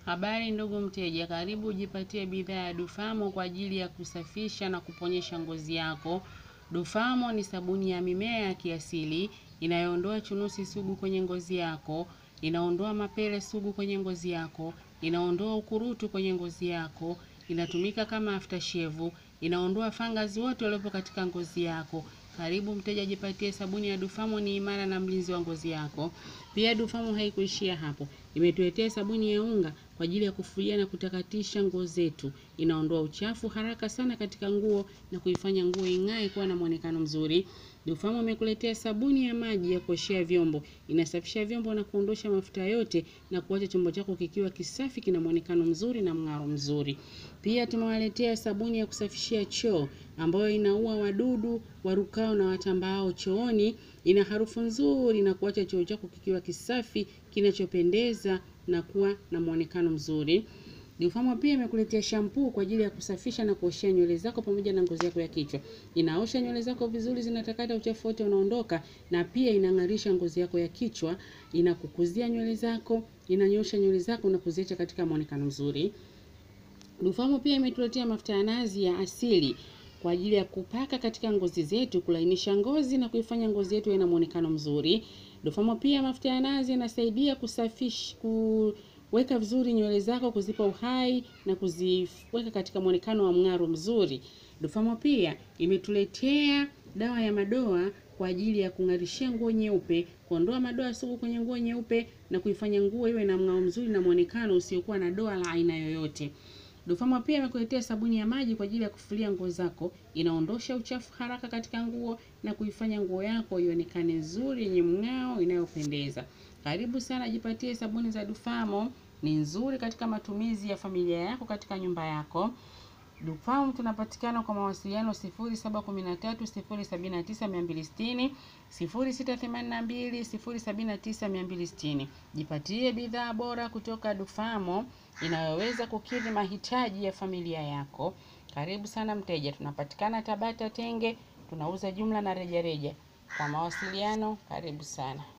Habari ndugu mteja, karibu ujipatie bidhaa ya Dufamo kwa ajili ya kusafisha na kuponyesha ngozi yako. Dufamo ni sabuni ya mimea ya kiasili inayoondoa chunusi sugu kwenye ngozi yako, inaondoa mapele sugu kwenye ngozi yako, inaondoa ukurutu kwenye ngozi yako, inatumika kama aftershave, inaondoa fungus wote waliopo katika ngozi yako. Karibu mteja, jipatie sabuni ya Dufamo, ni imara na mlinzi wa ngozi yako. Pia Dufamo haikuishia hapo, imetuletea sabuni ya unga kwa ajili ya kufulia na kutakatisha nguo zetu. Inaondoa uchafu haraka sana katika nguo na kuifanya nguo ing'ae kuwa na muonekano mzuri. Dufamo imekuletea sabuni ya maji ya kuoshea vyombo, inasafisha vyombo na kuondosha mafuta yote na kuacha chombo chako kikiwa kisafi, kina muonekano mzuri na mng'aro mzuri. Pia tumewaletea sabuni ya kusafishia choo ambayo inaua wadudu warukao na watambaao chooni. Ina harufu nzuri na kuacha choo chako kikiwa kisafi kinachopendeza na kuwa na muonekano mzuri. Dufamo pia imekuletea shampoo kwa ajili ya kusafisha na kuoshea nywele zako pamoja na ngozi yako ya kichwa. Inaosha nywele zako vizuri, zinatakata, uchafu wote unaondoka, na pia inang'arisha ngozi yako ya kichwa, inakukuzia nywele zako, inanyosha nywele zako na kuziacha katika muonekano mzuri. Dufamo pia imetuletea mafuta ya nazi ya asili kwa ajili ya kupaka katika ngozi zetu, kulainisha ngozi na kuifanya ngozi yetu iwe na muonekano mzuri. Dufamo pia mafuta ya nazi yanasaidia kusafisha kuweka vizuri nywele zako, kuzipa uhai na kuziweka katika muonekano wa mng'aro mzuri. Dufamo pia imetuletea dawa ya madoa kwa ajili ya kung'arishia nguo nyeupe, kuondoa madoa sugu kwenye nguo nyeupe na kuifanya nguo iwe na mng'ao mzuri na muonekano usiokuwa na doa la aina yoyote. Dufamo pia imekuletea sabuni ya maji kwa ajili ya kufulia nguo zako. Inaondosha uchafu haraka katika nguo na kuifanya nguo yako ionekane nzuri, yenye mng'ao, inayopendeza. Karibu sana, jipatie sabuni za Dufamo, ni nzuri katika matumizi ya familia yako katika nyumba yako. Dufamo tunapatikana kwa mawasiliano 0713 079 260, 0682 079 260. Jipatie bidhaa bora kutoka Dufamo inayoweza kukidhi mahitaji ya familia yako. Karibu sana mteja, tunapatikana Tabata Tenge, tunauza jumla na rejareja. Kwa mawasiliano, karibu sana.